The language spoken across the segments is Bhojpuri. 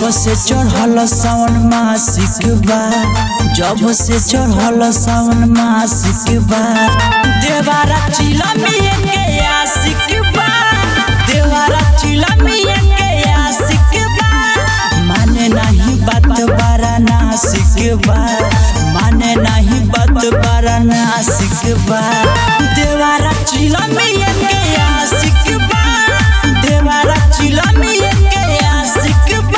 जब से चढ़ल सावन मासिक बा जब से चढ़ल सावन मासिक बा देवारा चिलमिए के आशिक बा देवारा चिलमिए के आशिक बा माने नहीं बात बारा नासिक बा माने नहीं बात बारा नासिक बा देवारा चिलमिए के आशिक बा देवारा चिलमिए के आशिक बा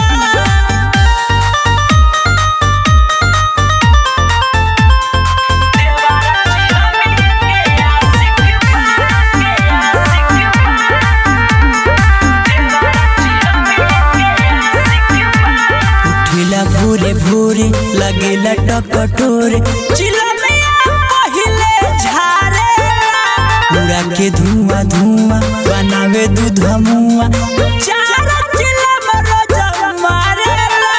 उठिला भोरे भोरे लगेला टकटोरे चिलमिया पहिले झारे उड़ा के धुआं धुआं बनावे दूध मुआ चार चिलम रोज मारेला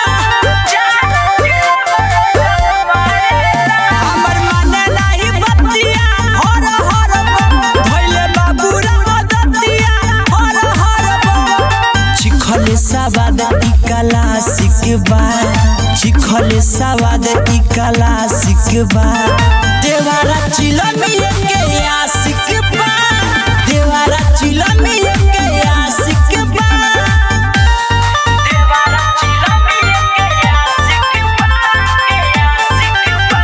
हमर माने नाही बतिया हर हर बम भइले बाबूरा मदतिया हर हर बम चिखले सवाद ई कला सिकबा चिखले सवाद ई कला सिकबा देवारा चिलमिए के आशिकबा देवारा चिलमिए के आशिकबा देवारा चिलमिए के आशिकबा के आशिकबा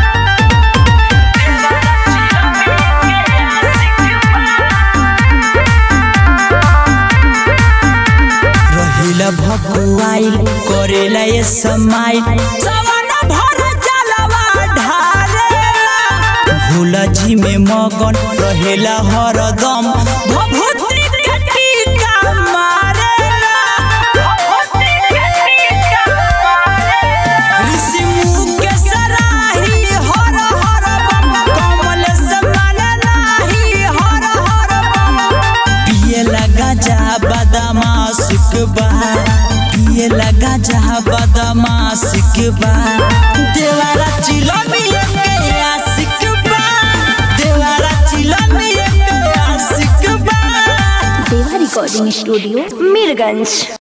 रहिला भकुआइल करेला ये समाइल सवन भर जलवा ढारेला भोला जी में मगन रहेला हरदम भभूति के टीका मारेला भभूति के टीका मारेला ऋषि मुख के सराही हर हर बम कमल समान नाही हर हर बम पिए लगा जा बदमा सुखबा पिए लगा जा बदमा सुखबा देवारा चिलमिए के आशिकबा देवारा चिलमिए के आशिकबा देवा रिकॉर्डिंग स्टूडियो मीरगंज